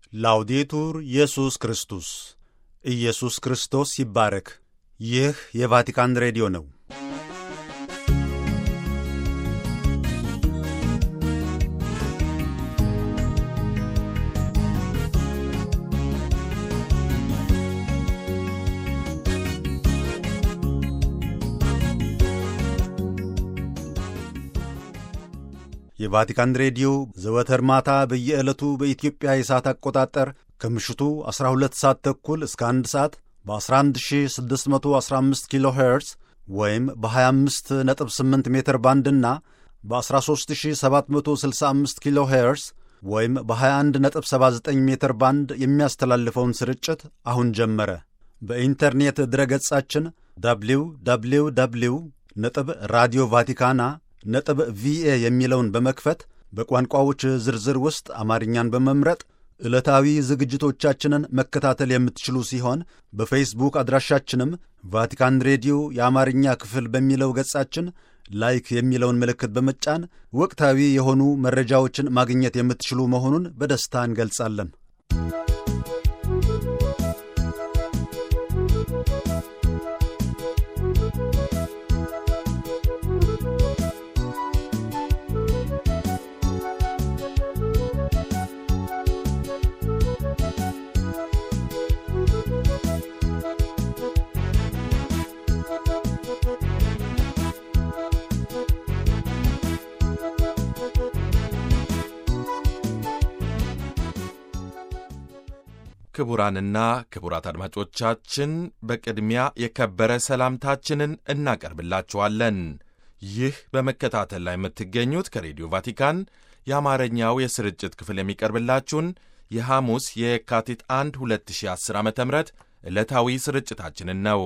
ላውዴቱር ኢየሱስ ክርስቶስ ኢየሱስ ክርስቶስ ይባረክ። ይህ የቫቲካን ሬዲዮ ነው። የቫቲካን ሬዲዮ ዘወትር ማታ በየዕለቱ በኢትዮጵያ የሰዓት አቆጣጠር ከምሽቱ 12 ሰዓት ተኩል እስከ 1 ሰዓት በ11615 ኪሎ ሄርዝ ወይም በ258 ሜትር ባንድና በ13765 ኪሎ ሄርዝ ወይም በ2179 ሜትር ባንድ የሚያስተላልፈውን ስርጭት አሁን ጀመረ። በኢንተርኔት ድረገጻችን ደብሊው ደብሊው ደብሊው ነጥብ ራዲዮ ቫቲካና ነጥብ ቪኤ የሚለውን በመክፈት በቋንቋዎች ዝርዝር ውስጥ አማርኛን በመምረጥ ዕለታዊ ዝግጅቶቻችንን መከታተል የምትችሉ ሲሆን በፌስቡክ አድራሻችንም ቫቲካን ሬዲዮ የአማርኛ ክፍል በሚለው ገጻችን ላይክ የሚለውን ምልክት በመጫን ወቅታዊ የሆኑ መረጃዎችን ማግኘት የምትችሉ መሆኑን በደስታ እንገልጻለን። ክቡራንና ክቡራት አድማጮቻችን በቅድሚያ የከበረ ሰላምታችንን እናቀርብላችኋለን። ይህ በመከታተል ላይ የምትገኙት ከሬዲዮ ቫቲካን የአማርኛው የስርጭት ክፍል የሚቀርብላችሁን የሐሙስ የካቲት 1 2010 ዓ ም ዕለታዊ ስርጭታችንን ነው።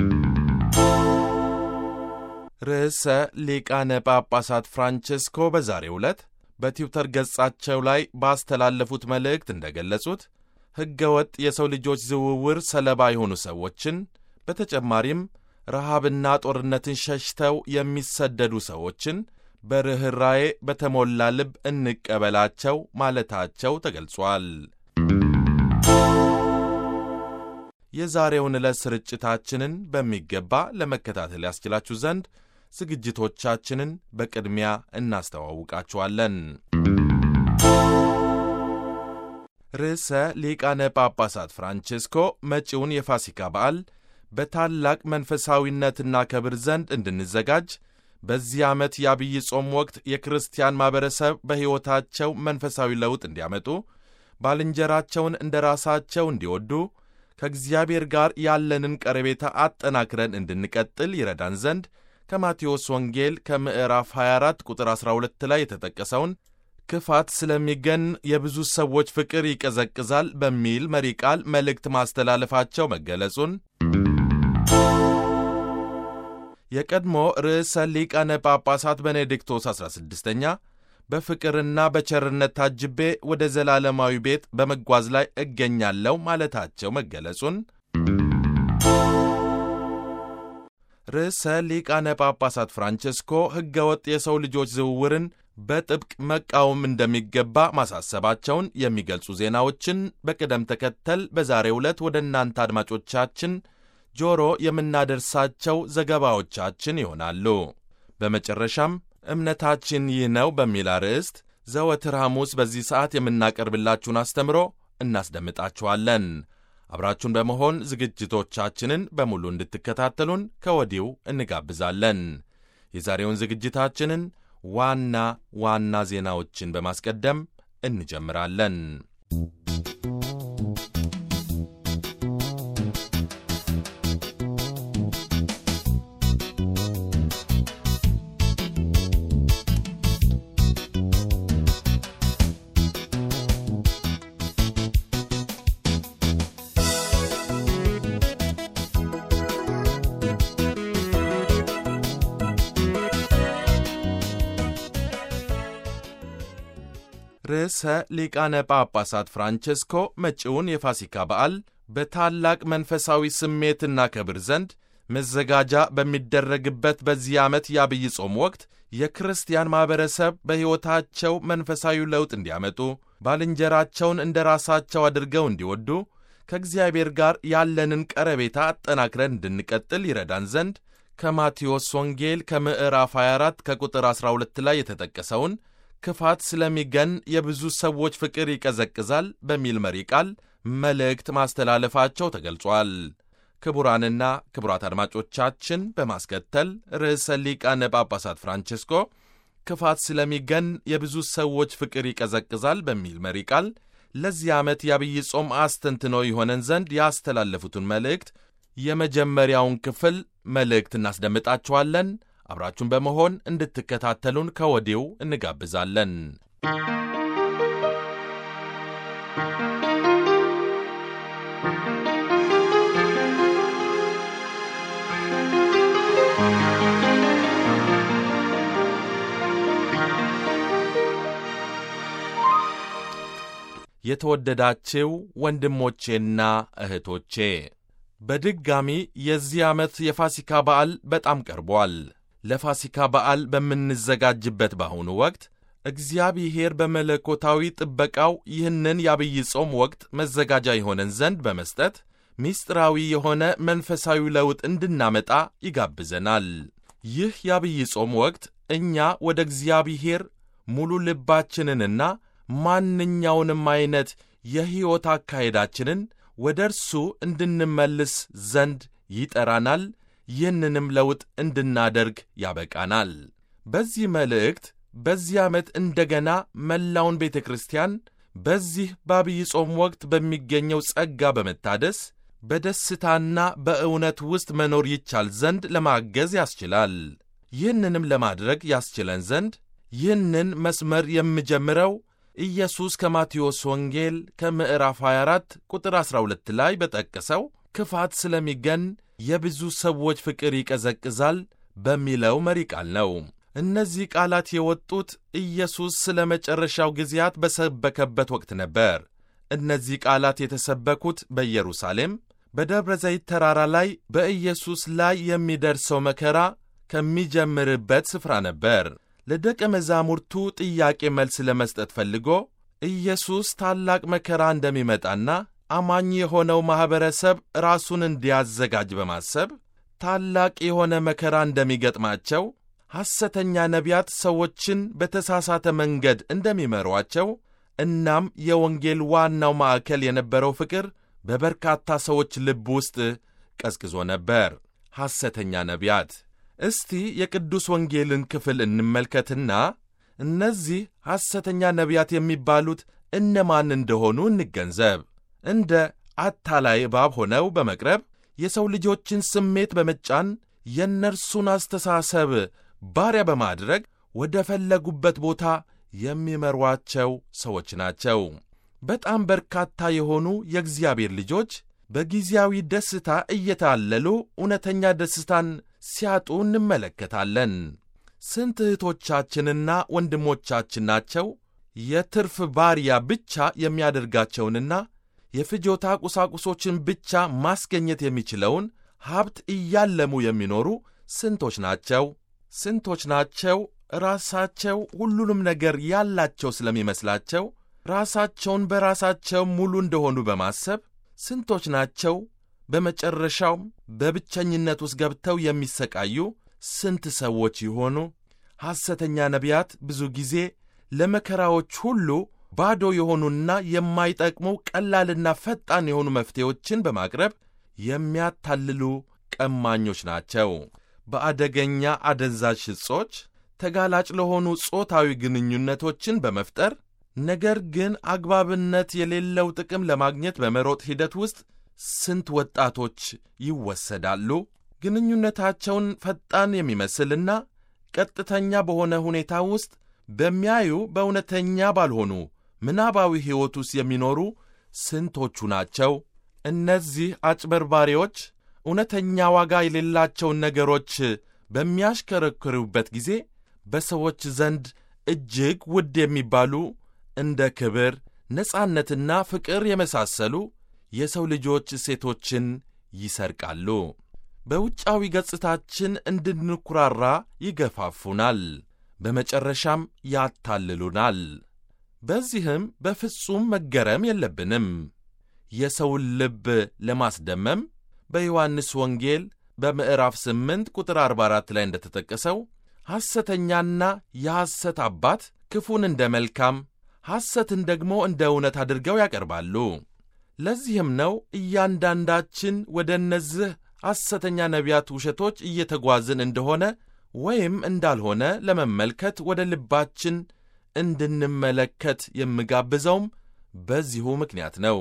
ርዕሰ ሊቃነ ጳጳሳት ፍራንቼስኮ በዛሬው ዕለት በትዊተር ገጻቸው ላይ ባስተላለፉት መልእክት እንደገለጹት ሕገ ወጥ የሰው ልጆች ዝውውር ሰለባ የሆኑ ሰዎችን በተጨማሪም ረሃብና ጦርነትን ሸሽተው የሚሰደዱ ሰዎችን በርኅራዬ በተሞላ ልብ እንቀበላቸው ማለታቸው ተገልጿል። የዛሬውን ዕለት ስርጭታችንን በሚገባ ለመከታተል ያስችላችሁ ዘንድ ዝግጅቶቻችንን በቅድሚያ እናስተዋውቃችኋለን። ርዕሰ ሊቃነ ጳጳሳት ፍራንቼስኮ መጪውን የፋሲካ በዓል በታላቅ መንፈሳዊነትና ክብር ዘንድ እንድንዘጋጅ በዚህ ዓመት የአብይ ጾም ወቅት የክርስቲያን ማኅበረሰብ በሕይወታቸው መንፈሳዊ ለውጥ እንዲያመጡ፣ ባልንጀራቸውን እንደ ራሳቸው እንዲወዱ፣ ከእግዚአብሔር ጋር ያለንን ቀረቤታ አጠናክረን እንድንቀጥል ይረዳን ዘንድ ከማቴዎስ ወንጌል ከምዕራፍ 24 ቁጥር 12 ላይ የተጠቀሰውን ክፋት ስለሚገን የብዙ ሰዎች ፍቅር ይቀዘቅዛል በሚል መሪ ቃል መልእክት ማስተላለፋቸው መገለጹን የቀድሞ ርዕሰ ሊቃነ ጳጳሳት ቤኔዲክቶስ 16ኛ በፍቅርና በቸርነት ታጅቤ ወደ ዘላለማዊ ቤት በመጓዝ ላይ እገኛለሁ ማለታቸው መገለጹን ርዕሰ ሊቃነ ጳጳሳት ፍራንቼስኮ ሕገ ወጥ የሰው ልጆች ዝውውርን በጥብቅ መቃወም እንደሚገባ ማሳሰባቸውን የሚገልጹ ዜናዎችን በቅደም ተከተል በዛሬው ዕለት ወደ እናንተ አድማጮቻችን ጆሮ የምናደርሳቸው ዘገባዎቻችን ይሆናሉ። በመጨረሻም እምነታችን ይህ ነው በሚል አርዕስት ዘወትር ሐሙስ በዚህ ሰዓት የምናቀርብላችሁን አስተምሮ እናስደምጣችኋለን። አብራችሁን በመሆን ዝግጅቶቻችንን በሙሉ እንድትከታተሉን ከወዲሁ እንጋብዛለን። የዛሬውን ዝግጅታችንን ዋና ዋና ዜናዎችን በማስቀደም እንጀምራለን። ርዕሰ ሊቃነ ጳጳሳት ፍራንቼስኮ መጪውን የፋሲካ በዓል በታላቅ መንፈሳዊ ስሜትና ክብር ዘንድ መዘጋጃ በሚደረግበት በዚህ ዓመት የአብይ ጾም ወቅት የክርስቲያን ማኅበረሰብ በሕይወታቸው መንፈሳዊ ለውጥ እንዲያመጡ፣ ባልንጀራቸውን እንደ ራሳቸው አድርገው እንዲወዱ፣ ከእግዚአብሔር ጋር ያለንን ቀረቤታ አጠናክረን እንድንቀጥል ይረዳን ዘንድ ከማቴዎስ ወንጌል ከምዕራፍ 24 ከቁጥር 12 ላይ የተጠቀሰውን ክፋት ስለሚገን የብዙ ሰዎች ፍቅር ይቀዘቅዛል በሚል መሪ ቃል መልእክት ማስተላለፋቸው ተገልጿል። ክቡራንና ክቡራት አድማጮቻችን በማስከተል ርዕሰ ሊቃነ ጳጳሳት ፍራንቼስኮ ክፋት ስለሚገን የብዙ ሰዎች ፍቅር ይቀዘቅዛል በሚል መሪ ቃል ለዚህ ዓመት የአብይ ጾም አስተንትኖ ይሆነን ዘንድ ያስተላለፉትን መልእክት የመጀመሪያውን ክፍል መልእክት እናስደምጣችኋለን። አብራችሁን በመሆን እንድትከታተሉን ከወዲሁ እንጋብዛለን። የተወደዳችው ወንድሞቼና እህቶቼ በድጋሚ የዚህ ዓመት የፋሲካ በዓል በጣም ቀርቧል። ለፋሲካ በዓል በምንዘጋጅበት በአሁኑ ወቅት እግዚአብሔር በመለኮታዊ ጥበቃው ይህንን የአብይ ጾም ወቅት መዘጋጃ የሆነን ዘንድ በመስጠት ምስጢራዊ የሆነ መንፈሳዊ ለውጥ እንድናመጣ ይጋብዘናል። ይህ የአብይ ጾም ወቅት እኛ ወደ እግዚአብሔር ሙሉ ልባችንንና ማንኛውንም ዐይነት የሕይወት አካሄዳችንን ወደ እርሱ እንድንመልስ ዘንድ ይጠራናል። ይህንንም ለውጥ እንድናደርግ ያበቃናል። በዚህ መልእክት በዚህ ዓመት እንደገና መላውን ቤተ ክርስቲያን በዚህ በአብይ ጾም ወቅት በሚገኘው ጸጋ በመታደስ በደስታና በእውነት ውስጥ መኖር ይቻል ዘንድ ለማገዝ ያስችላል። ይህንንም ለማድረግ ያስችለን ዘንድ ይህንን መስመር የምጀምረው ኢየሱስ ከማቴዎስ ወንጌል ከምዕራፍ 24 ቁጥር 12 ላይ በጠቀሰው ክፋት ስለሚገን የብዙ ሰዎች ፍቅር ይቀዘቅዛል በሚለው መሪ ቃል ነው። እነዚህ ቃላት የወጡት ኢየሱስ ስለ መጨረሻው ጊዜያት በሰበከበት ወቅት ነበር። እነዚህ ቃላት የተሰበኩት በኢየሩሳሌም በደብረ ዘይት ተራራ ላይ በኢየሱስ ላይ የሚደርሰው መከራ ከሚጀምርበት ስፍራ ነበር። ለደቀ መዛሙርቱ ጥያቄ መልስ ለመስጠት ፈልጎ ኢየሱስ ታላቅ መከራ እንደሚመጣና አማኝ የሆነው ማኅበረሰብ ራሱን እንዲያዘጋጅ በማሰብ ታላቅ የሆነ መከራ እንደሚገጥማቸው፣ ሐሰተኛ ነቢያት ሰዎችን በተሳሳተ መንገድ እንደሚመሯቸው፣ እናም የወንጌል ዋናው ማዕከል የነበረው ፍቅር በበርካታ ሰዎች ልብ ውስጥ ቀዝቅዞ ነበር። ሐሰተኛ ነቢያት እስቲ የቅዱስ ወንጌልን ክፍል እንመልከትና እነዚህ ሐሰተኛ ነቢያት የሚባሉት እነማን እንደሆኑ እንገንዘብ። እንደ አታላይ እባብ ሆነው በመቅረብ የሰው ልጆችን ስሜት በመጫን የእነርሱን አስተሳሰብ ባሪያ በማድረግ ወደ ፈለጉበት ቦታ የሚመሯቸው ሰዎች ናቸው። በጣም በርካታ የሆኑ የእግዚአብሔር ልጆች በጊዜያዊ ደስታ እየታለሉ እውነተኛ ደስታን ሲያጡ እንመለከታለን። ስንት እህቶቻችንና ወንድሞቻችን ናቸው የትርፍ ባሪያ ብቻ የሚያደርጋቸውንና የፍጆታ ቁሳቁሶችን ብቻ ማስገኘት የሚችለውን ሀብት እያለሙ የሚኖሩ ስንቶች ናቸው? ስንቶች ናቸው ራሳቸው ሁሉንም ነገር ያላቸው ስለሚመስላቸው ራሳቸውን በራሳቸው ሙሉ እንደሆኑ በማሰብ ስንቶች ናቸው በመጨረሻው በብቸኝነት ውስጥ ገብተው የሚሰቃዩ ስንት ሰዎች ይሆኑ? ሐሰተኛ ነቢያት ብዙ ጊዜ ለመከራዎች ሁሉ ባዶ የሆኑና የማይጠቅሙ ቀላልና ፈጣን የሆኑ መፍትሄዎችን በማቅረብ የሚያታልሉ ቀማኞች ናቸው። በአደገኛ አደንዛዥ ዕጾች ተጋላጭ ለሆኑ ጾታዊ ግንኙነቶችን በመፍጠር ነገር ግን አግባብነት የሌለው ጥቅም ለማግኘት በመሮጥ ሂደት ውስጥ ስንት ወጣቶች ይወሰዳሉ። ግንኙነታቸውን ፈጣን የሚመስልና ቀጥተኛ በሆነ ሁኔታ ውስጥ በሚያዩ በእውነተኛ ባልሆኑ ምናባዊ ሕይወት ውስጥ የሚኖሩ ስንቶቹ ናቸው? እነዚህ አጭበርባሪዎች እውነተኛ ዋጋ የሌላቸውን ነገሮች በሚያሽከረክሩበት ጊዜ በሰዎች ዘንድ እጅግ ውድ የሚባሉ እንደ ክብር፣ ነጻነትና ፍቅር የመሳሰሉ የሰው ልጆች እሴቶችን ይሰርቃሉ። በውጫዊ ገጽታችን እንድንኩራራ ይገፋፉናል። በመጨረሻም ያታልሉናል። በዚህም በፍጹም መገረም የለብንም። የሰውን ልብ ለማስደመም በዮሐንስ ወንጌል በምዕራፍ 8 ቁጥር 44 ላይ እንደተጠቀሰው ሐሰተኛና የሐሰት አባት ክፉን እንደ መልካም ሐሰትን ደግሞ እንደ እውነት አድርገው ያቀርባሉ። ለዚህም ነው እያንዳንዳችን ወደ እነዚህ ሐሰተኛ ነቢያት ውሸቶች እየተጓዝን እንደሆነ ወይም እንዳልሆነ ለመመልከት ወደ ልባችን እንድንመለከት የምጋብዘውም በዚሁ ምክንያት ነው።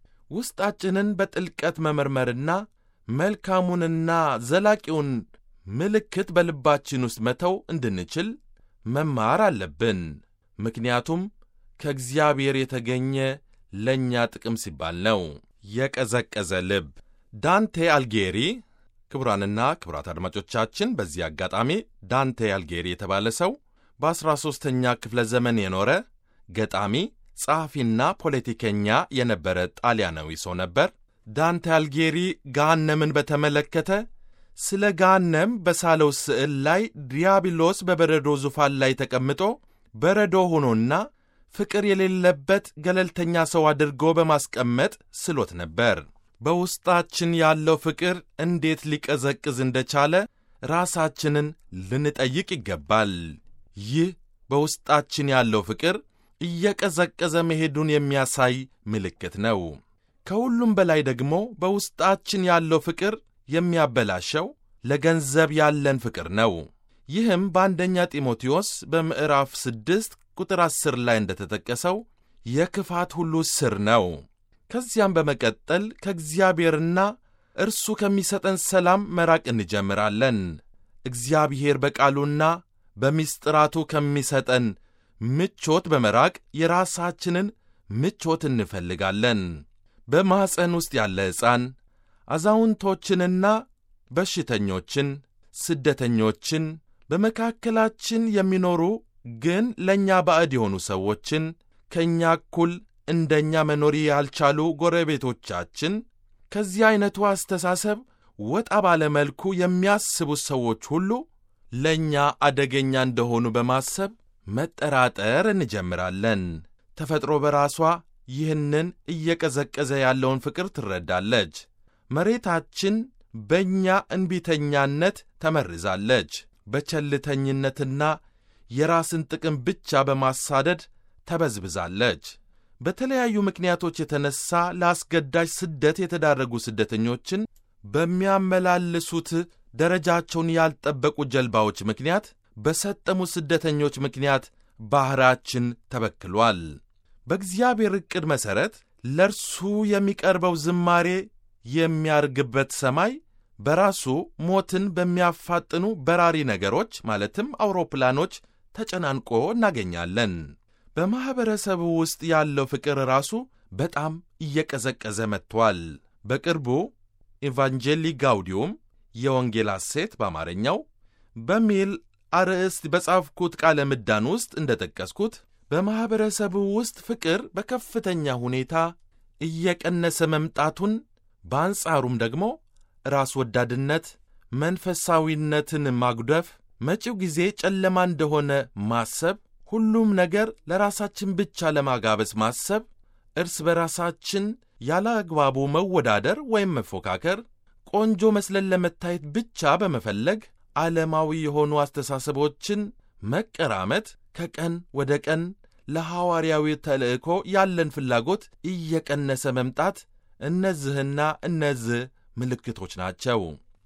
ውስጣችንን በጥልቀት መመርመርና መልካሙንና ዘላቂውን ምልክት በልባችን ውስጥ መተው እንድንችል መማር አለብን። ምክንያቱም ከእግዚአብሔር የተገኘ ለእኛ ጥቅም ሲባል ነው። የቀዘቀዘ ልብ ዳንቴ አልጌሪ ክቡራንና ክቡራት አድማጮቻችን በዚህ አጋጣሚ ዳንቴ አልጌሪ የተባለ ሰው በዐሥራ ሦስተኛ ክፍለ ዘመን የኖረ ገጣሚ፣ ጸሐፊና ፖለቲከኛ የነበረ ጣሊያናዊ ሰው ነበር። ዳንቴ አልጌሪ ገሃነምን በተመለከተ ስለ ገሃነም በሳለው ስዕል ላይ ዲያብሎስ በበረዶ ዙፋን ላይ ተቀምጦ በረዶ ሆኖና ፍቅር የሌለበት ገለልተኛ ሰው አድርጎ በማስቀመጥ ስሎት ነበር። በውስጣችን ያለው ፍቅር እንዴት ሊቀዘቅዝ እንደቻለ ራሳችንን ልንጠይቅ ይገባል። ይህ በውስጣችን ያለው ፍቅር እየቀዘቀዘ መሄዱን የሚያሳይ ምልክት ነው። ከሁሉም በላይ ደግሞ በውስጣችን ያለው ፍቅር የሚያበላሸው ለገንዘብ ያለን ፍቅር ነው። ይህም በአንደኛ ጢሞቴዎስ በምዕራፍ ስድስት ቁጥር ዐሥር ላይ እንደተጠቀሰው የክፋት ሁሉ ስር ነው። ከዚያም በመቀጠል ከእግዚአብሔርና እርሱ ከሚሰጠን ሰላም መራቅ እንጀምራለን። እግዚአብሔር በቃሉና በምስጢራቱ ከሚሰጠን ምቾት በመራቅ የራሳችንን ምቾት እንፈልጋለን። በማኅፀን ውስጥ ያለ ሕፃን አዛውንቶችንና በሽተኞችን፣ ስደተኞችን፣ በመካከላችን የሚኖሩ ግን ለእኛ ባዕድ የሆኑ ሰዎችን፣ ከእኛ እኩል እንደኛ መኖር ያልቻሉ ጎረቤቶቻችን፣ ከዚህ ዐይነቱ አስተሳሰብ ወጣ ባለ መልኩ የሚያስቡት ሰዎች ሁሉ ለእኛ አደገኛ እንደሆኑ በማሰብ መጠራጠር እንጀምራለን። ተፈጥሮ በራሷ ይህንን እየቀዘቀዘ ያለውን ፍቅር ትረዳለች። መሬታችን በእኛ እንቢተኛነት ተመርዛለች። በቸልተኝነትና የራስን ጥቅም ብቻ በማሳደድ ተበዝብዛለች። በተለያዩ ምክንያቶች የተነሳ ለአስገዳጅ ስደት የተዳረጉ ስደተኞችን በሚያመላልሱት ደረጃቸውን ያልጠበቁ ጀልባዎች ምክንያት በሰጠሙ ስደተኞች ምክንያት ባሕራችን ተበክሏል። በእግዚአብሔር ዕቅድ መሠረት ለእርሱ የሚቀርበው ዝማሬ የሚያርግበት ሰማይ በራሱ ሞትን በሚያፋጥኑ በራሪ ነገሮች ማለትም አውሮፕላኖች ተጨናንቆ እናገኛለን። በማኅበረሰቡ ውስጥ ያለው ፍቅር ራሱ በጣም እየቀዘቀዘ መጥቷል። በቅርቡ ኢቫንጀሊ ጋውዲዩም የወንጌል ሐሴት በአማርኛው በሚል አርዕስት በጻፍኩት ቃለ ምዳን ውስጥ እንደ ጠቀስኩት በማኅበረሰቡ ውስጥ ፍቅር በከፍተኛ ሁኔታ እየቀነሰ መምጣቱን፣ በአንጻሩም ደግሞ ራስ ወዳድነት፣ መንፈሳዊነትን ማጉደፍ፣ መጪው ጊዜ ጨለማ እንደሆነ ማሰብ፣ ሁሉም ነገር ለራሳችን ብቻ ለማጋበስ ማሰብ፣ እርስ በራሳችን ያለ አግባቡ መወዳደር ወይም መፎካከር፣ ቆንጆ መስለን ለመታየት ብቻ በመፈለግ ዓለማዊ የሆኑ አስተሳሰቦችን መቀራመት ከቀን ወደ ቀን ለሐዋርያዊ ተልእኮ ያለን ፍላጎት እየቀነሰ መምጣት እነዚህና እነዚህ ምልክቶች ናቸው።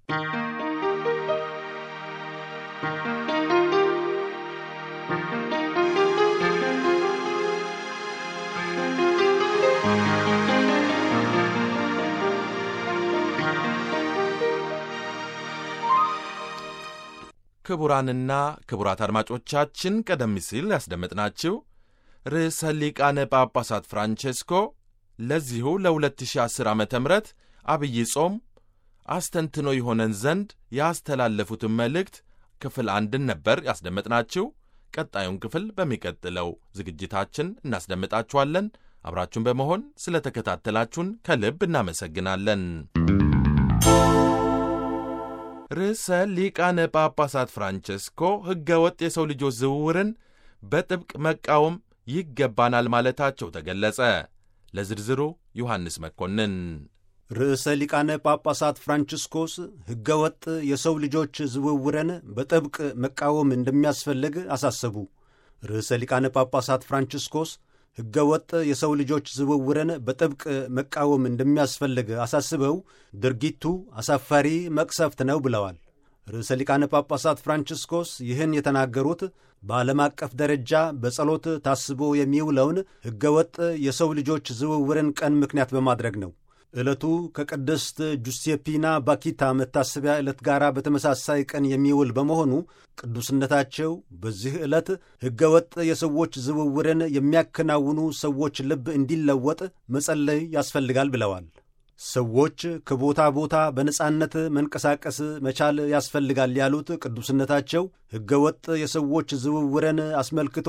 ክቡራንና ክቡራት አድማጮቻችን ቀደም ሲል ያስደመጥናችሁ ርዕሰ ሊቃነ ጳጳሳት ፍራንቼስኮ ለዚሁ ለ2010 ዓ ም አብይ ጾም አስተንትኖ የሆነን ዘንድ ያስተላለፉትን መልእክት ክፍል አንድን ነበር ያስደመጥናችሁ። ቀጣዩን ክፍል በሚቀጥለው ዝግጅታችን እናስደምጣችኋለን። አብራችሁን በመሆን ስለ ተከታተላችሁን ከልብ እናመሰግናለን። ርዕሰ ሊቃነ ጳጳሳት ፍራንቸስኮ ሕገ ወጥ የሰው ልጆች ዝውውርን በጥብቅ መቃወም ይገባናል ማለታቸው ተገለጸ። ለዝርዝሩ ዮሐንስ መኮንን። ርዕሰ ሊቃነ ጳጳሳት ፍራንቺስኮስ ሕገ ወጥ የሰው ልጆች ዝውውርን በጥብቅ መቃወም እንደሚያስፈልግ አሳሰቡ። ርዕሰ ሊቃነ ጳጳሳት ፍራንቺስኮስ ሕገ ወጥ የሰው ልጆች ዝውውርን በጥብቅ መቃወም እንደሚያስፈልግ አሳስበው ድርጊቱ አሳፋሪ መቅሰፍት ነው ብለዋል። ርዕሰ ሊቃነ ጳጳሳት ፍራንቺስኮስ ይህን የተናገሩት በዓለም አቀፍ ደረጃ በጸሎት ታስቦ የሚውለውን ሕገ ወጥ የሰው ልጆች ዝውውርን ቀን ምክንያት በማድረግ ነው። ዕለቱ ከቅድስት ጁሴፒና ባኪታ መታሰቢያ ዕለት ጋር በተመሳሳይ ቀን የሚውል በመሆኑ ቅዱስነታቸው በዚህ ዕለት ሕገ ወጥ የሰዎች ዝውውርን የሚያከናውኑ ሰዎች ልብ እንዲለወጥ መጸለይ ያስፈልጋል ብለዋል። ሰዎች ከቦታ ቦታ በነጻነት መንቀሳቀስ መቻል ያስፈልጋል ያሉት ቅዱስነታቸው ሕገ ወጥ የሰዎች ዝውውርን አስመልክቶ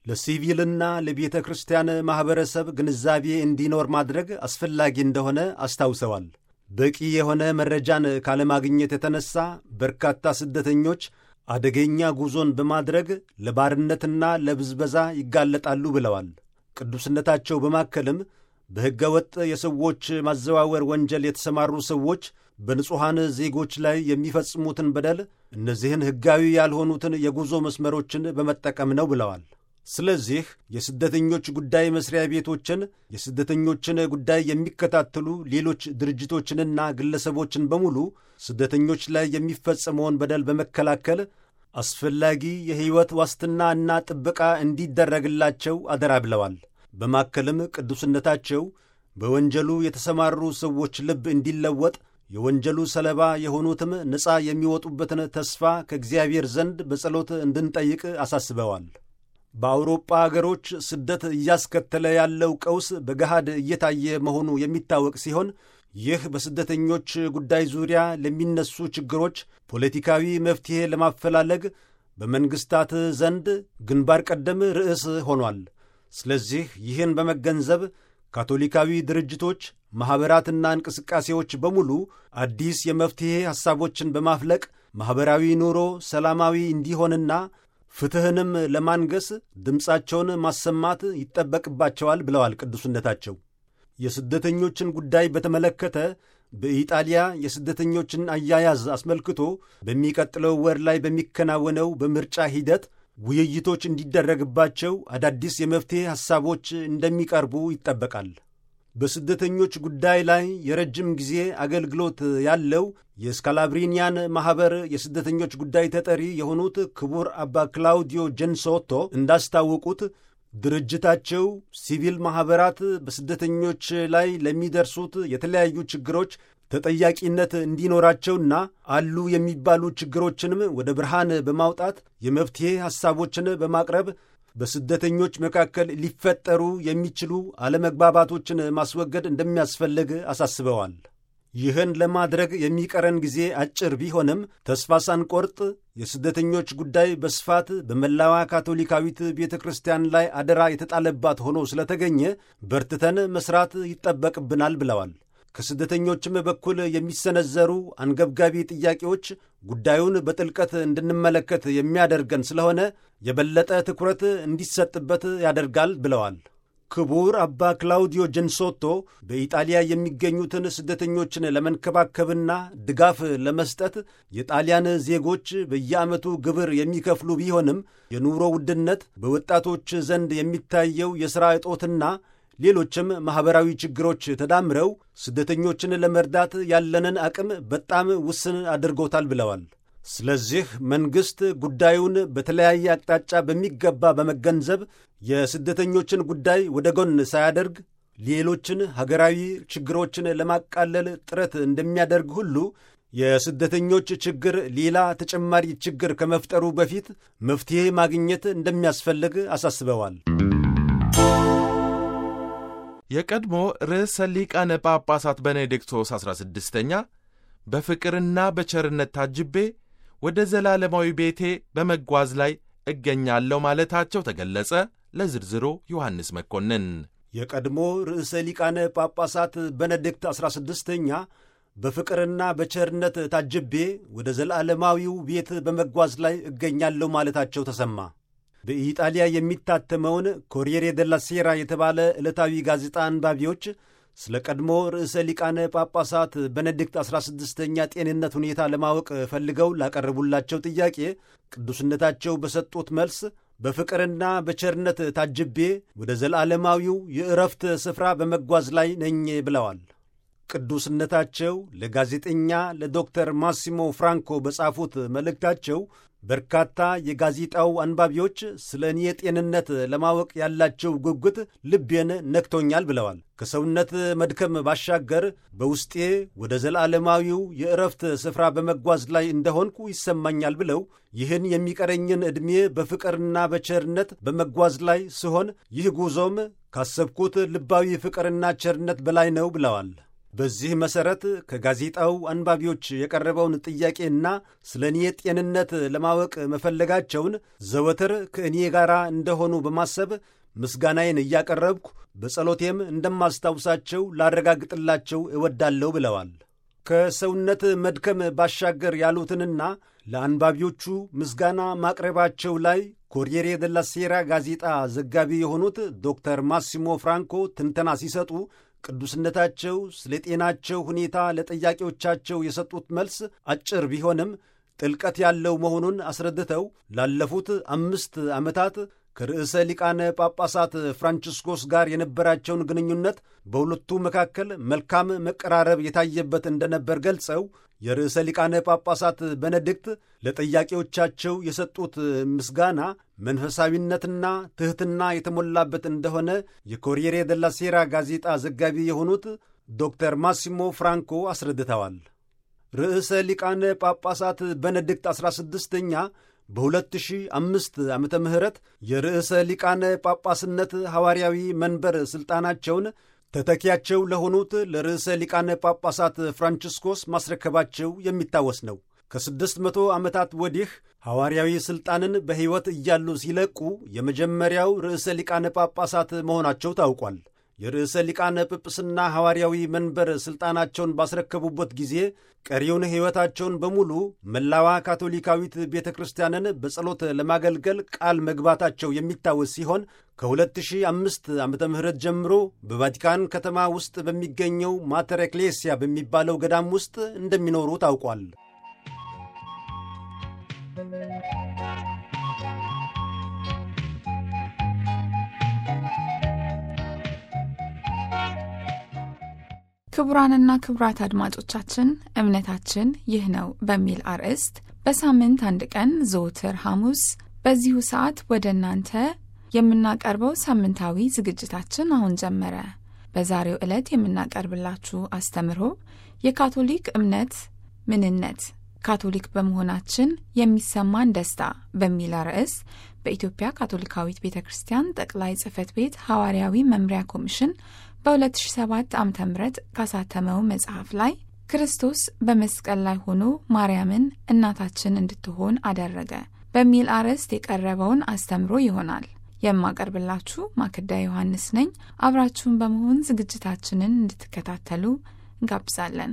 ለሲቪልና ለቤተ ክርስቲያን ማኅበረሰብ ግንዛቤ እንዲኖር ማድረግ አስፈላጊ እንደሆነ አስታውሰዋል። በቂ የሆነ መረጃን ካለማግኘት የተነሳ በርካታ ስደተኞች አደገኛ ጉዞን በማድረግ ለባርነትና ለብዝበዛ ይጋለጣሉ ብለዋል። ቅዱስነታቸው በማከልም በሕገ ወጥ የሰዎች ማዘዋወር ወንጀል የተሰማሩ ሰዎች በንጹሐን ዜጎች ላይ የሚፈጽሙትን በደል እነዚህን ሕጋዊ ያልሆኑትን የጉዞ መስመሮችን በመጠቀም ነው ብለዋል። ስለዚህ የስደተኞች ጉዳይ መስሪያ ቤቶችን፣ የስደተኞችን ጉዳይ የሚከታተሉ ሌሎች ድርጅቶችንና ግለሰቦችን በሙሉ ስደተኞች ላይ የሚፈጸመውን በደል በመከላከል አስፈላጊ የሕይወት ዋስትና እና ጥበቃ እንዲደረግላቸው አደራ ብለዋል። በማከልም ቅዱስነታቸው በወንጀሉ የተሰማሩ ሰዎች ልብ እንዲለወጥ የወንጀሉ ሰለባ የሆኑትም ነፃ የሚወጡበትን ተስፋ ከእግዚአብሔር ዘንድ በጸሎት እንድንጠይቅ አሳስበዋል። በአውሮጳ አገሮች ስደት እያስከተለ ያለው ቀውስ በገሃድ እየታየ መሆኑ የሚታወቅ ሲሆን ይህ በስደተኞች ጉዳይ ዙሪያ ለሚነሱ ችግሮች ፖለቲካዊ መፍትሔ ለማፈላለግ በመንግሥታት ዘንድ ግንባር ቀደም ርዕስ ሆኗል። ስለዚህ ይህን በመገንዘብ ካቶሊካዊ ድርጅቶች፣ ማኅበራትና እንቅስቃሴዎች በሙሉ አዲስ የመፍትሔ ሐሳቦችን በማፍለቅ ማኅበራዊ ኑሮ ሰላማዊ እንዲሆንና ፍትሕንም ለማንገስ ድምፃቸውን ማሰማት ይጠበቅባቸዋል ብለዋል ቅዱስነታቸው። የስደተኞችን ጉዳይ በተመለከተ በኢጣሊያ የስደተኞችን አያያዝ አስመልክቶ በሚቀጥለው ወር ላይ በሚከናወነው በምርጫ ሂደት ውይይቶች እንዲደረግባቸው አዳዲስ የመፍትሔ ሐሳቦች እንደሚቀርቡ ይጠበቃል። በስደተኞች ጉዳይ ላይ የረጅም ጊዜ አገልግሎት ያለው የስካላብሪኒያን ማኅበር የስደተኞች ጉዳይ ተጠሪ የሆኑት ክቡር አባ ክላውዲዮ ጀንሶቶ እንዳስታወቁት ድርጅታቸው ሲቪል ማኅበራት በስደተኞች ላይ ለሚደርሱት የተለያዩ ችግሮች ተጠያቂነት እንዲኖራቸውና አሉ የሚባሉ ችግሮችንም ወደ ብርሃን በማውጣት የመፍትሔ ሐሳቦችን በማቅረብ በስደተኞች መካከል ሊፈጠሩ የሚችሉ አለመግባባቶችን ማስወገድ እንደሚያስፈልግ አሳስበዋል። ይህን ለማድረግ የሚቀረን ጊዜ አጭር ቢሆንም ተስፋ ሳንቆርጥ የስደተኞች ጉዳይ በስፋት በመላዋ ካቶሊካዊት ቤተ ክርስቲያን ላይ አደራ የተጣለባት ሆኖ ስለተገኘ በርትተን መስራት ይጠበቅብናል ብለዋል። ከስደተኞችም በኩል የሚሰነዘሩ አንገብጋቢ ጥያቄዎች ጉዳዩን በጥልቀት እንድንመለከት የሚያደርገን ስለሆነ የበለጠ ትኩረት እንዲሰጥበት ያደርጋል ብለዋል። ክቡር አባ ክላውዲዮ ጀንሶቶ በኢጣሊያ የሚገኙትን ስደተኞችን ለመንከባከብና ድጋፍ ለመስጠት የጣሊያን ዜጎች በየዓመቱ ግብር የሚከፍሉ ቢሆንም የኑሮ ውድነት፣ በወጣቶች ዘንድ የሚታየው የሥራ እጦትና ሌሎችም ማኅበራዊ ችግሮች ተዳምረው ስደተኞችን ለመርዳት ያለንን አቅም በጣም ውስን አድርጎታል ብለዋል። ስለዚህ መንግሥት ጉዳዩን በተለያየ አቅጣጫ በሚገባ በመገንዘብ የስደተኞችን ጉዳይ ወደ ጎን ሳያደርግ ሌሎችን ሀገራዊ ችግሮችን ለማቃለል ጥረት እንደሚያደርግ ሁሉ የስደተኞች ችግር ሌላ ተጨማሪ ችግር ከመፍጠሩ በፊት መፍትሔ ማግኘት እንደሚያስፈልግ አሳስበዋል። የቀድሞ ርዕሰ ሊቃነ ጳጳሳት ቤኔዲክቶስ 16ኛ በፍቅርና በቸርነት ታጅቤ ወደ ዘላለማዊ ቤቴ በመጓዝ ላይ እገኛለሁ ማለታቸው ተገለጸ። ለዝርዝሩ ዮሐንስ መኮንን። የቀድሞ ርዕሰ ሊቃነ ጳጳሳት ቤኔዲክት 16ኛ በፍቅርና በቸርነት ታጅቤ ወደ ዘላለማዊው ቤት በመጓዝ ላይ እገኛለሁ ማለታቸው ተሰማ። በኢጣሊያ የሚታተመውን ኮሪየሬ ደላ ሴራ የተባለ ዕለታዊ ጋዜጣ አንባቢዎች ስለ ቀድሞ ርዕሰ ሊቃነ ጳጳሳት ቤኔዲክት 16ኛ ጤንነት ሁኔታ ለማወቅ ፈልገው ላቀረቡላቸው ጥያቄ ቅዱስነታቸው በሰጡት መልስ በፍቅርና በቸርነት ታጅቤ ወደ ዘላለማዊው የእረፍት ስፍራ በመጓዝ ላይ ነኝ ብለዋል። ቅዱስነታቸው ለጋዜጠኛ ለዶክተር ማሲሞ ፍራንኮ በጻፉት መልእክታቸው በርካታ የጋዜጣው አንባቢዎች ስለ እኔ ጤንነት ለማወቅ ያላቸው ጉጉት ልቤን ነክቶኛል ብለዋል። ከሰውነት መድከም ባሻገር በውስጤ ወደ ዘላለማዊው የእረፍት ስፍራ በመጓዝ ላይ እንደሆንኩ ይሰማኛል ብለው ይህን የሚቀረኝን ዕድሜ በፍቅርና በቸርነት በመጓዝ ላይ ስሆን ይህ ጉዞም ካሰብኩት ልባዊ ፍቅርና ቸርነት በላይ ነው ብለዋል። በዚህ መሠረት ከጋዜጣው አንባቢዎች የቀረበውን ጥያቄና ስለ እኔ ጤንነት ለማወቅ መፈለጋቸውን ዘወትር ከእኔ ጋር እንደሆኑ በማሰብ ምስጋናዬን እያቀረብኩ በጸሎቴም እንደማስታውሳቸው ላረጋግጥላቸው እወዳለሁ ብለዋል። ከሰውነት መድከም ባሻገር ያሉትንና ለአንባቢዎቹ ምስጋና ማቅረባቸው ላይ ኮሪየሬ ደላ ሴራ ጋዜጣ ዘጋቢ የሆኑት ዶክተር ማሲሞ ፍራንኮ ትንተና ሲሰጡ ቅዱስነታቸው ስለ ጤናቸው ሁኔታ ለጠያቂዎቻቸው የሰጡት መልስ አጭር ቢሆንም ጥልቀት ያለው መሆኑን አስረድተው ላለፉት አምስት ዓመታት ከርዕሰ ሊቃነ ጳጳሳት ፍራንቺስኮስ ጋር የነበራቸውን ግንኙነት በሁለቱ መካከል መልካም መቀራረብ የታየበት እንደነበር ገልጸው የርዕሰ ሊቃነ ጳጳሳት ቤኔዲክት ለጠያቂዎቻቸው የሰጡት ምስጋና መንፈሳዊነትና ትሕትና የተሞላበት እንደሆነ የኮሪየሬ ደላ ሴራ ጋዜጣ ዘጋቢ የሆኑት ዶክተር ማሲሞ ፍራንኮ አስረድተዋል። ርዕሰ ሊቃነ ጳጳሳት ቤኔዲክት 16ኛ በ2005 ዓመተ ምህረት የርዕሰ ሊቃነ ጳጳስነት ሐዋርያዊ መንበር ሥልጣናቸውን ተተኪያቸው ለሆኑት ለርዕሰ ሊቃነ ጳጳሳት ፍራንቺስኮስ ማስረከባቸው የሚታወስ ነው። ከስድስት መቶ ዓመታት ወዲህ ሐዋርያዊ ሥልጣንን በሕይወት እያሉ ሲለቁ የመጀመሪያው ርዕሰ ሊቃነ ጳጳሳት መሆናቸው ታውቋል። የርዕሰ ሊቃነ ጵጵስና ሐዋርያዊ መንበር ሥልጣናቸውን ባስረከቡበት ጊዜ ቀሪውን ሕይወታቸውን በሙሉ መላዋ ካቶሊካዊት ቤተ ክርስቲያንን በጸሎት ለማገልገል ቃል መግባታቸው የሚታወስ ሲሆን ከ2005 ዓ ም ጀምሮ በቫቲካን ከተማ ውስጥ በሚገኘው ማተር ኤክሌሲያ በሚባለው ገዳም ውስጥ እንደሚኖሩ ታውቋል። ክቡራንና ክቡራት አድማጮቻችን እምነታችን ይህ ነው በሚል አርዕስት በሳምንት አንድ ቀን ዘወትር ሐሙስ በዚሁ ሰዓት ወደ እናንተ የምናቀርበው ሳምንታዊ ዝግጅታችን አሁን ጀመረ። በዛሬው ዕለት የምናቀርብላችሁ አስተምህሮ የካቶሊክ እምነት ምንነት ካቶሊክ በመሆናችን የሚሰማን ደስታ በሚል ርዕስ በኢትዮጵያ ካቶሊካዊት ቤተ ክርስቲያን ጠቅላይ ጽሕፈት ቤት ሐዋርያዊ መምሪያ ኮሚሽን በ2007 ዓ ም ካሳተመው መጽሐፍ ላይ ክርስቶስ በመስቀል ላይ ሆኖ ማርያምን እናታችን እንድትሆን አደረገ በሚል አርዕስት የቀረበውን አስተምሮ ይሆናል። የማቀርብላችሁ ማክዳ ዮሐንስ ነኝ። አብራችሁን በመሆን ዝግጅታችንን እንድትከታተሉ እንጋብዛለን።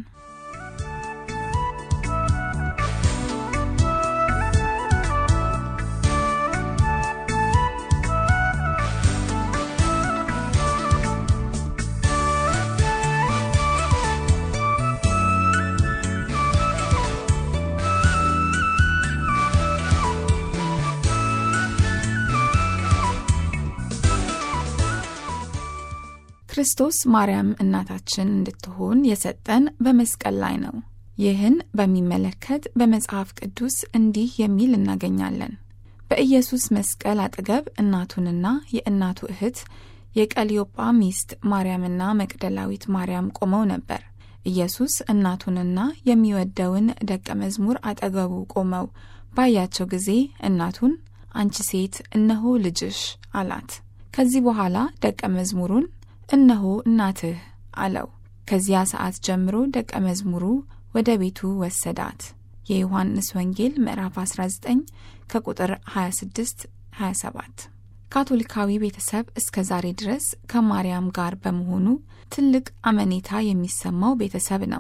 ክርስቶስ ማርያም እናታችን እንድትሆን የሰጠን በመስቀል ላይ ነው። ይህን በሚመለከት በመጽሐፍ ቅዱስ እንዲህ የሚል እናገኛለን። በኢየሱስ መስቀል አጠገብ እናቱንና የእናቱ እህት የቀሊዮጳ ሚስት ማርያምና መቅደላዊት ማርያም ቆመው ነበር። ኢየሱስ እናቱንና የሚወደውን ደቀ መዝሙር አጠገቡ ቆመው ባያቸው ጊዜ እናቱን አንቺ ሴት እነሆ ልጅሽ አላት። ከዚህ በኋላ ደቀ መዝሙሩን እነሆ እናትህ አለው። ከዚያ ሰዓት ጀምሮ ደቀ መዝሙሩ ወደ ቤቱ ወሰዳት። የዮሐንስ ወንጌል ምዕራፍ 19 ከቁጥር 26 27። ካቶሊካዊ ቤተሰብ እስከ ዛሬ ድረስ ከማርያም ጋር በመሆኑ ትልቅ አመኔታ የሚሰማው ቤተሰብ ነው።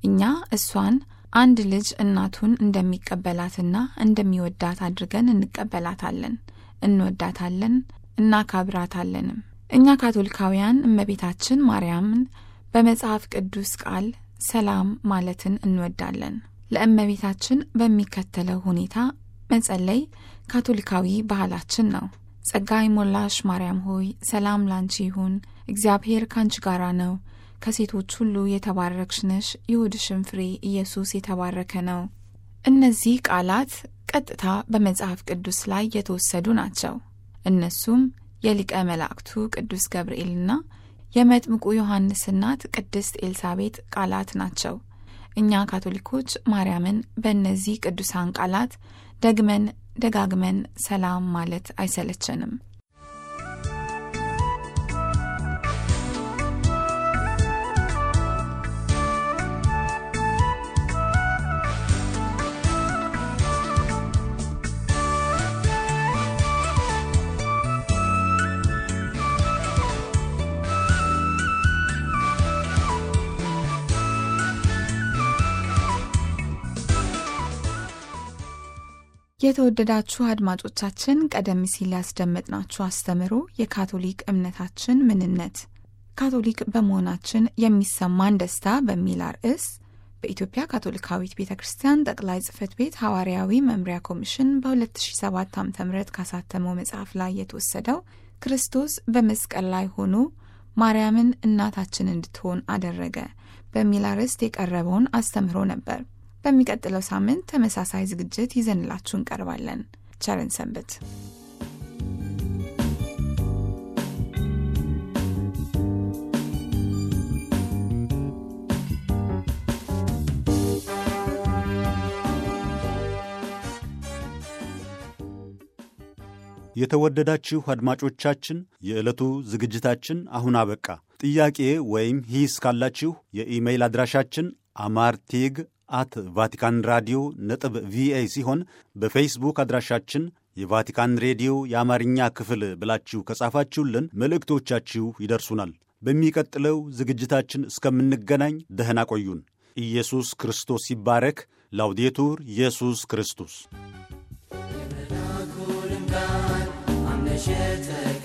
እኛ እሷን አንድ ልጅ እናቱን እንደሚቀበላትና እንደሚወዳት አድርገን እንቀበላታለን፣ እንወዳታለን፣ እናካብራታለንም። እኛ ካቶሊካውያን እመቤታችን ማርያምን በመጽሐፍ ቅዱስ ቃል ሰላም ማለትን እንወዳለን። ለእመቤታችን በሚከተለው ሁኔታ መጸለይ ካቶሊካዊ ባህላችን ነው። ጸጋ የሞላሽ ማርያም ሆይ ሰላም ላንቺ ይሁን፣ እግዚአብሔር ካንቺ ጋራ ነው፣ ከሴቶች ሁሉ የተባረክሽ ነሽ፣ የሆድሽም ፍሬ ኢየሱስ የተባረከ ነው። እነዚህ ቃላት ቀጥታ በመጽሐፍ ቅዱስ ላይ የተወሰዱ ናቸው። እነሱም የሊቀ መላእክቱ ቅዱስ ገብርኤልና የመጥምቁ ዮሐንስ እናት ቅድስት ኤልሳቤጥ ቃላት ናቸው። እኛ ካቶሊኮች ማርያምን በእነዚህ ቅዱሳን ቃላት ደግመን ደጋግመን ሰላም ማለት አይሰለቸንም። የተወደዳችሁ አድማጮቻችን ቀደም ሲል ያስደመጥናችሁ አስተምሮ የካቶሊክ እምነታችን ምንነት ካቶሊክ በመሆናችን የሚሰማን ደስታ በሚል አርዕስ በኢትዮጵያ ካቶሊካዊት ቤተ ክርስቲያን ጠቅላይ ጽሕፈት ቤት ሐዋርያዊ መምሪያ ኮሚሽን በ2007 ዓ ም ካሳተመው መጽሐፍ ላይ የተወሰደው ክርስቶስ በመስቀል ላይ ሆኖ ማርያምን እናታችን እንድትሆን አደረገ በሚል አርዕስት የቀረበውን አስተምሮ ነበር። በሚቀጥለው ሳምንት ተመሳሳይ ዝግጅት ይዘንላችሁ እንቀርባለን። ቸርን ሰንብት። የተወደዳችሁ አድማጮቻችን የዕለቱ ዝግጅታችን አሁን አበቃ። ጥያቄ ወይም ሂስ ካላችሁ የኢሜይል አድራሻችን አማርቴግ አት ቫቲካን ራዲዮ ነጥብ ቪኦኤ ሲሆን በፌስቡክ አድራሻችን የቫቲካን ሬዲዮ የአማርኛ ክፍል ብላችሁ ከጻፋችሁልን መልእክቶቻችሁ ይደርሱናል። በሚቀጥለው ዝግጅታችን እስከምንገናኝ ደህና ቆዩን። ኢየሱስ ክርስቶስ ይባረክ። ላውዴቱር ኢየሱስ ክርስቶስ የመልአኩንም ቃል አምነሽ